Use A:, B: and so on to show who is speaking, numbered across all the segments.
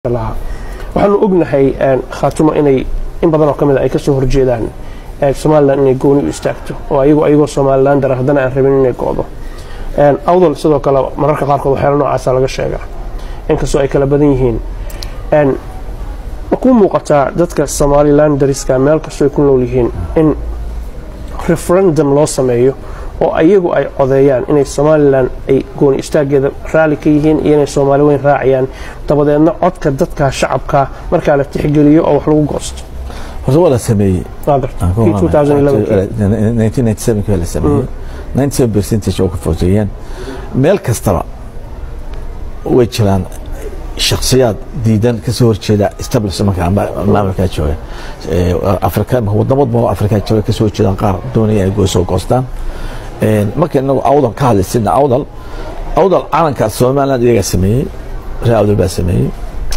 A: lahaa waxaanu ognahay khaatumo inay in badan oo ka mid a ay ka soo horjeedaan somalilan inay gooni u istaagto oo ayagu ayagoo somalilan dara haddana aan rabin inay go'do awdal sidoo kale mararka qaarkood waxyaala noocaasa laga sheegaa inkastoo ay kala badan yihiin ma kuu muuqataa dadka somalilan dariska meel kastoo ay ku nool yihiin in referendum loo sameeyo oo ayagu ay codeeyaan inay somalilan ay gooni istaageeda raalli ka yihiin iyo inay soomaali weyn raacayaan dabadeedna codka dadka shacabka markaa la tixgeliyo oo wax lagu goosto
B: horta waa la sameeyey
A: waa garta kii 2011
B: waa la sameeyey 97 percentage oo ka footeeyeen meel kastaba way jiraan shakhsiyaad diidan ka soo horjeeda establishmentka maamulkaa jooga afrika wadamo badan oo afrika jooga ka soo horjeedaan qaar doonaya ay goosoo goostaan marka inagu awdal ka hadlaysina awdal awdal calanka somaliland iyagaa sameeyey reer awdal baa sameeyey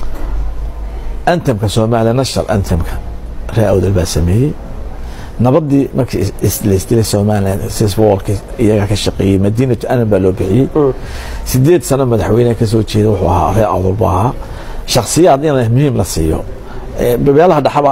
B: antemka soomaaliya national antemka reer awdal baa sameeyey nabadii markii laisdilay somaliland sisboolka iyagaa ka shaqeeyey madiinatu anan baa loo bixiyey sideed sano madaxweyneha ka soo jeeda wuxuu ahaa reer awdal buu ahaa shakhsiyaad in muhiim la siiyo beelaha dhexaba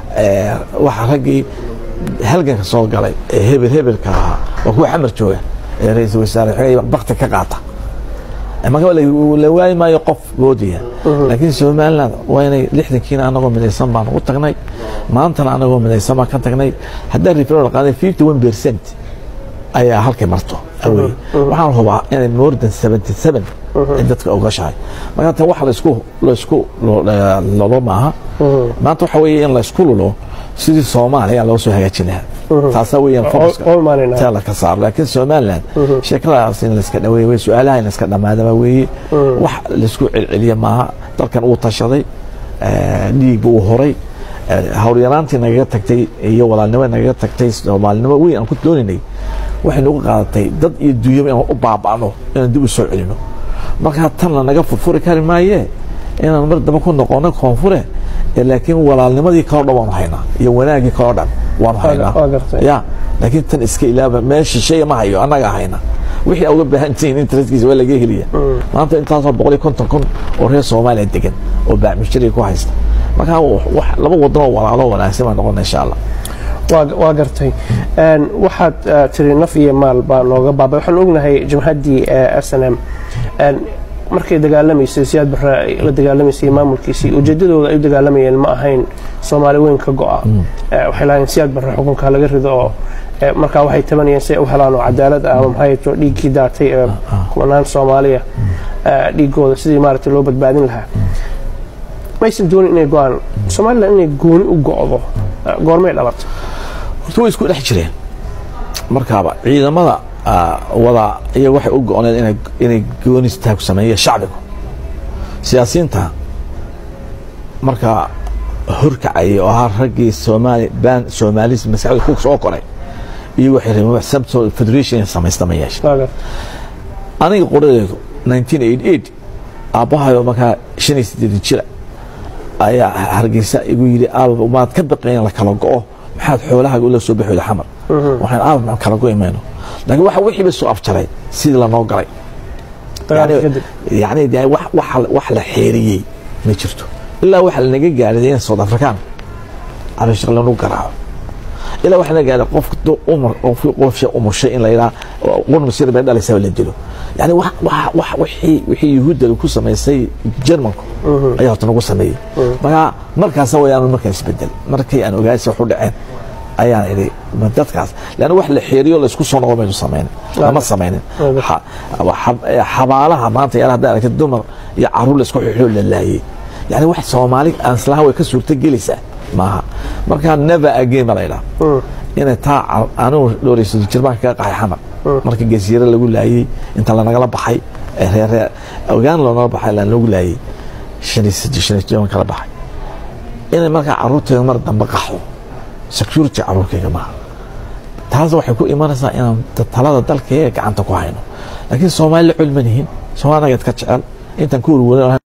B: waxa raggii halganka soo galay ee hebel hebelka ahaa waa kuwa xamar jooga ee ra-iisul wasaare bakti ka qaata marka la waayi maayo qof moodaya laakiin somaliland waa inay lixdankiina anagoo midaysan baan u tagnay maantana anagoo midaysan baan ka tagnay haddaan referendum qaaday fifty one percent ayaa halkay marto awey waxaan hubaa inay more than seventy seven ay dadka ogashahay marka tan wax laisku laisku lolo maaha maanta waxa weeye in laisku lulo sidii soomaaliya loo soo hagaajin lahaa taasaa weeyaan focuska la ka saaro laakiin somaliland sheekadaas in layska dhaweeye wey su-aalaha in layska dhamaadaba weeye wax laisku celceliya maaha dalkan uu tashaday dhiigba uu horay howlyaraantii nagaga tagtay iyo walaalnimo nagaga tagtay soomaalinimo weyn aan ku dooninay waxay nagu qaadatay dad iyo dunyaba inaan u baaba'no inaan dib u soo celino markaa tan lanaga furfuri kari maayee inaan mar daba ku noqono koonfure laakiin walaalnimadii kaloo dhan waanu haynaa iyo wanaagii kaloo dhan waanu haynaa ya laakiin tan iska ilaaba meel shisheeya ma hayo annaga hayna wixii uga baahan tihiin interestkiisa waa laga heliya maanta intaasoo boqol iyo konton kun oo reer soomaaliya degan oo baacmishariga ku haysta markaa laba wadan oo walaalo wanaagsan baa noqona insha allah
A: waa gartay waxaad tiri naf iyo maal baa nooga baabay waxaan ognahay jamhaddii s n m markay dagaalamaysay siyaad barre ay la dagaalamaysay maamulkiisii ujeedadooda ay u dagaalamayeen ma ahayn soomaali weyn ka go'a waxay lahayn siyaad barre xukunka laga rido oo markaa waxay tabanayeen si ay u helaan oo cadaalad ah ama maxay to dhiiggii daatay ee kumanaan soomaaliya dhiigooda sidii maaragtay loo badbaadin lahaa maysan doonin inay go'aan somaliland inay gooni u go'do goormay dhalatay
B: horta way isku dhex jireen markaaba ciidamada wada iyaga waxay u go-oneed inay goonistaag sameeya shacbigu siyaasiyiinta markaa horkacayay oo ahaa raggii soomaali ban soomaalis maskaxda ku soo koray iyo waxay rabeen sabto federation samaysta ma yeesha aniga qoradeedu 1988 aabbahayo markaa shan iyo siddeedan jira ayaa hargeysa igu yidhi aabab maad ka baqeen la kala go'o maxaad xoolahaaga ula soo baxooda xamar waxaan aabab maan kala go'i mayno laakiin waxa wixii ba soo afjaray sidii lanoo galay yani de wax la xeeriyey ma jirto ilaa waxa lanaga gaadhay in south african cabashaq lanu garaaco ilaa waxa laga gaadhay qof qofsha umushay in la yidhaha qurmasir bay dhalaysaa la dilo yani wixii yuhuudda ku samaysay jermanku ayaa horta nagu sameeyey markaa markaasa wayaan markaa isbedel markii aan ogaaysa waxu dhaceen ayaan idhi dadkaas leanna wax la xeeriyo laysku soo noqon maynu samaynin lama samaynin xabaalaha maanta yaala hadda aragtay dumar iyo caruur laysku xixoo la laayey yani wax soomaali aan islaha way ka suurta gelaysaa maaha markaa never again ba la yidhaha inay taa anigu dhowraysa jirbaanka kaga qaxay xamar marka gasiiro lagu laayey inta lanagala baxay reeree ogaan loonala baxay laan lagu laayey shan iyo saddex shan iyo toban kala baxay inay markaa caruurteeda mar dambe qaxdo security caruurkayga maaha taas waxay ku imanaysaa inaan talada dalkayga gacanta ku hayno laakiin soomaali la culmanihin soomaali nageed ka jecel intaan ku urwada